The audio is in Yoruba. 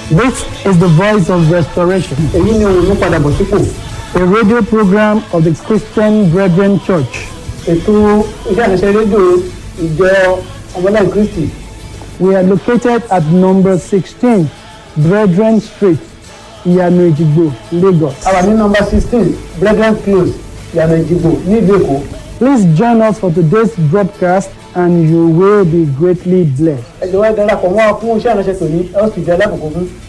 This is the voice of restoration, èyí ni òun mú padà bọ̀ sípò a radio program of the Christian Brethren Church. ètò iṣẹ́ àṣẹṣe rédíò ìjọ ọmọlẹ́yìn kristi We are located at number 16, Brethren Street, Iyanu Ejigbo, Lagos. a wà ní nọmba sixteen brethren close ìyànà ìjìgbò nílùú èkó Please join us for today's broadcast and you will be greatly blessed. ẹ jọ̀wọ́ ẹ darapọ̀ mọ́ wa fún iṣẹ́ àṣẹṣe tòní ẹ ó sì jẹ́ alákòókò fún